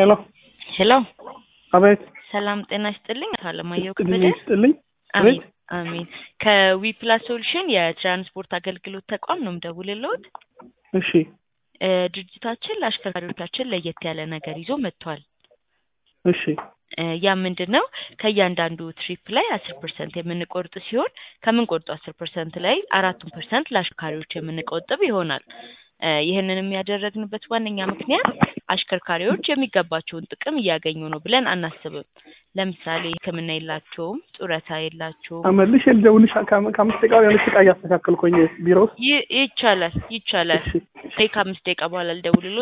ሄሎ ሄሎ አቤት ሰላም ጤና ይስጥልኝ። አቶ አለማየሁ ጤና ከበደ ይስጥልኝ አሜን አቤት አሜን። ከዊፕላስ ሶሉሽን የትራንስፖርት አገልግሎት ተቋም ነው የምደውልልዎት። እሺ እ ድርጅታችን ለአሽከርካሪዎቻችን ለየት ያለ ነገር ይዞ መጥቷል። እሺ እ ያ ምንድን ነው? ከእያንዳንዱ ትሪፕ ላይ አስር ፐርሰንት የምንቆርጥ ሲሆን ከምንቆርጡ አስር ፐርሰንት ላይ አራቱን ፐርሰንት ለአሽከርካሪዎች የምንቆጥብ ይሆናል። እ ይህንንም ያደረግንበት ዋነኛ ምክንያት አሽከርካሪዎች የሚገባቸውን ጥቅም እያገኙ ነው ብለን አናስብም። ለምሳሌ ሕክምና የላቸውም፣ ጡረታ የላቸውም። አመልሽ ልደውልሽ ከአም- ከአምስት ደቂቃ የሆነች ዕቃ እያስተካከልኩኝ ቢሮ ውስጥ ይ- ይቻላል ይቻላል። እሺ ከአምስት ደቂቃ በኋላ ልደውልልዎት